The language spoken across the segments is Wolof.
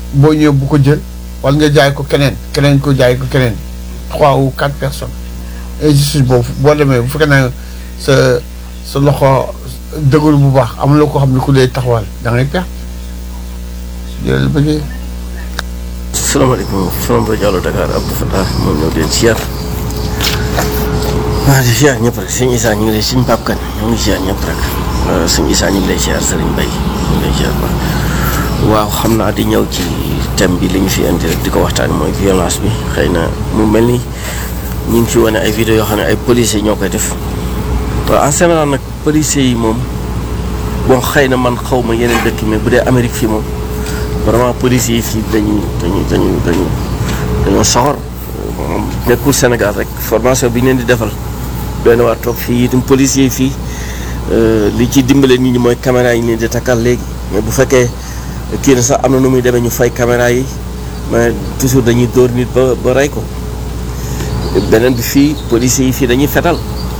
boo ñëwee bu ko jël wala nga jaay ko keneen keneen ko jaay ko keneen trois ou quatre personnes injustice boobu boo demee bu fekkee ne sa sa loxo dëgul bu baax amuloo ko xam ne ku lay taxawal da ngay perte jëlal bëggee salaamaaleykum From Rajo Allo Dakar Abdou Fatah moom ñoo leen siyaar waaw di siyaar ñëpp rek sëñ Issa ñu ngi lay sëñ Pape Kane ñu ngi siyaar ñëpp rek sëñ Issa ñu ngi lay siyaar Serigne Mbaye ñu ngi lay siyaar baax waaw xam naa di ñëw ci thème bi li ñu fi indi rek di ko waxtaan mooy violence bi xëy na mu mel ni ñu ngi fi wane ay vidéo yoo xam ne ay policiers ñoo koy def waaw en général nag policiers yi moom bon xëy na man xaw ma yeneen dëkk mais bu dee Amérique fii moom vraiment policiers yi fii dañuy dañuy dañuy dañuy dañoo soxor moom nekkul Sénégal rek formation bi ñu leen di defal doy na waar toog fii itam policiers yi fii li ci dimbale nit ñi mooy caméra yi ñu leen di takkal léegi mais bu fekkee kii na sax am na nu muy demee ñu fay caméra yi mais toujours dañuy dóor nit ba ba rey ko beneen bi fii policiers yi fii dañuy fetal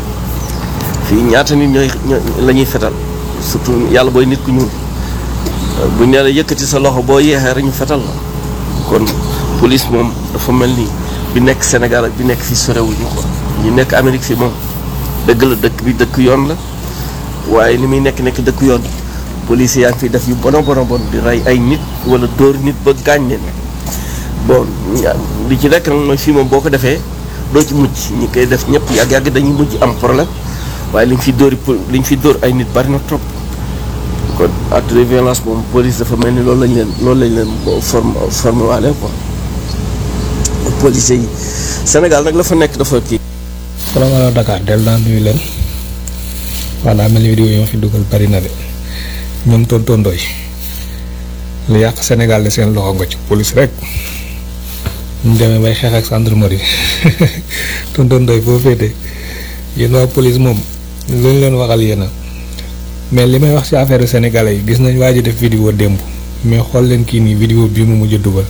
fii ñaata nit ñooy la ñuy fetal surtout yàlla booy nit ku ñuul bu ñu nee la yëkkati sa loxo boo yeexee rek ñu fetal la kon police moom dafa mel ni bi nekk Sénégal ak bi nekk fii sorewuñu quoi ñu nekk Amérique fii moom dëgg la dëkk bi dëkk yoon la waaye li muy nekk nekk dëkk yoon police yaa ngi fiy def yu bono bono bon di rey ay nit wala dóor nit ba gaañ leen bon li ci nekk nag mooy fii moom boo ko defee doo ci mujj ñi koy def ñëpp yàgg-yàgg dañuy mujj am problème waaye li ñu fi dóori li ñu fi dóor ay nit bari na trop kon acte de violence moom police dafa mel ni loolu lañ leen loolu lañ leen forme formé waale quoi police yi Sénégal nag la fa nekk dafa kii. salaamaaleykum Dakar del naa nuyu leen waaw daa mel ni vidéo yi ma fi dugal bari na de ñoom tonton Ndoye lu yàq Sénégal de seen loxo nga ci police rek ñu demee bay xeex ak gendarmerie tonton Ndoye foo féete yéen waa police moom lu ñu leen waxal yéen a mais li may wax ci affaire sénégalais yi gis nañ waa ji def vidéo démb mais xool leen kii nii vidéo bii mu mujj dugal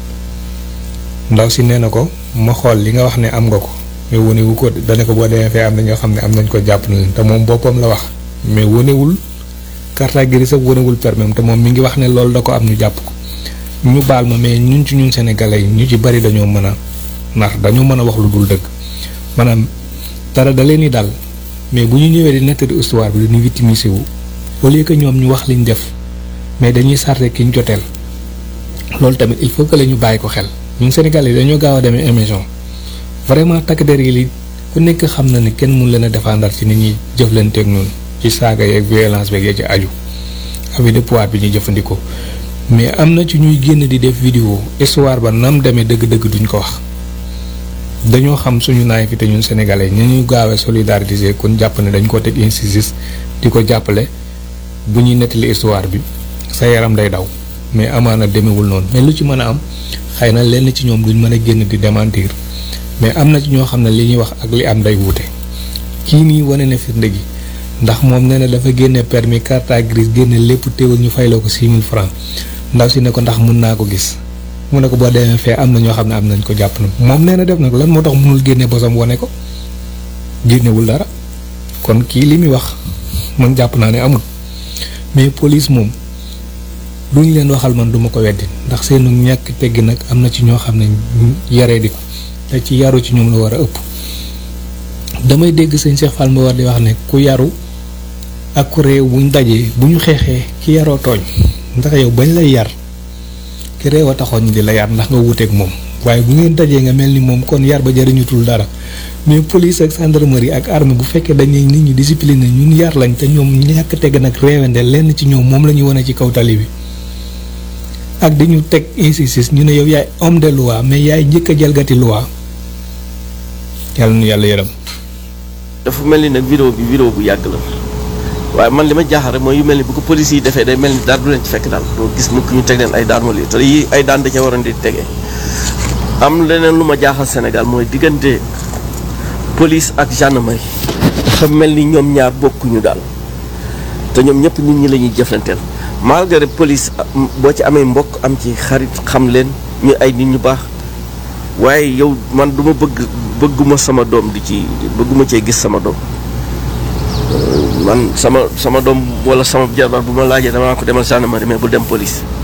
ndaw si nee na ko ma xool li nga wax ne am nga ko mais wane ko dane ko boo demee fee am na ñoo xam ne am nañ ko jàpp na leen te moom boppam la wax mais wanewul carte grise ak wanewul permis te moom mi ngi wax ne loolu da ko am ñu jàpp ko ñu baal ma mais ñun ci ñun sénégalais yi ñu ci bari dañoo mën a ndax dañoo mën a wax lu dul dëgg maanaam dara da leen di dal mais bu ñu ñëwee di nettali histoire bi dañuy victimiser wu au lieu que ñoom ñu wax liñ def mais dañuy sarte ki ñu joteel loolu tamit il faut que la ñu bàyyi ko xel ñun Sénégal yi dañoo gaaw a demee émission vraiment takk der yi li ku nekk xam na ni kenn mun leen a défendre ci nit ñi jëflanteeg noonu ci saaga yeeg violence beeg ya ci aju abus de pouvoir bi ñuy jëfandikoo mais am na ci ñuy génn di def vidéo histoire ba nam demee dëgg-dëgg duñ ko wax dañoo xam suñu naay fi te ñun sénégalais ñu ñu gaawee solidariser kon jàpp ne dañ ko teg injustice di ko jàppale bu ñuy nettali histoire bi sa yaram day daw mais amaana demewul noonu mais lu ci mën a am xëy na lenn ci ñoom duñ mën a génn di démentir mais am na ci ñoo xam ne li ñuy wax ak li am day wuute kii nii wane na firnde gi ndax moom nee na dafa génne permis carte grise génne lépp teewul ñu fayloo ko 6000 francs ndaw si ne ko ndax mun naa ko gis mu ne ko boo demee fee am na ñoo xam ne am nañ ko jàpp na moom nee na def nag lan moo tax mënul génne bosam wane ko génnewul dara kon kii li muy wax man jàpp naa ne amul mais police moom lu ñu leen waxal man duma ko weddi ndax seenu ñàkk teggi nag am na ci ñoo xam ne yaree di ko te ci yaru ci ñoom la war a ëpp damay dégg sëñ Cheikh Fall ma war di wax ne ku yaru ak ku réew buñ dajee bu ñu xeexee ki yaroo tooñ ndax yow bañ lay yar ki réew a taxoon di la yar ndax nga wuteeg moom waaye bu ngeen dajee nga mel ni moom kon yar ba jëriñutul dara mais police ak gendarmerie ak armée bu fekkee dañuy nit ñi discipliné ñun yar lañ te ñoom ñàkk tegg nag réewande lenn ci ñoom moom la ñuy wane ci kaw tali bi ak di ñu teg injustice ñu ne yow yaay homme de loi mais yaay njëkk a jalgati loi yàlla nu yàlla yërëm. dafa mel ni nag vidéo bi vidéo bu yàgg la waaye man li ma jaaxal rek mooy yu mel ni bu ko police yi defee day mel ni dara du leen ci fekk daal doo gis mukk ñu teg leen ay daan wala te yi ay daan da ca waroon di tegee am leneen lu ma jaaxal Sénégal mooy diggante police ak gendarmerie dafa mel ni ñoom ñaar bokkuñu daal te ñoom ñëpp nit ñi la ñuy jëflanteel malgré police boo ci amee mbokk am ci xarit xam leen ñu ay nit ñu baax waaye yow man du ma bëgg bëgguma sama doom di ci bëgguma cee gis sama doom man sama sama doom wala sama jarbaat bu ma laajee dama ko demal gendarmerie mais bu dem police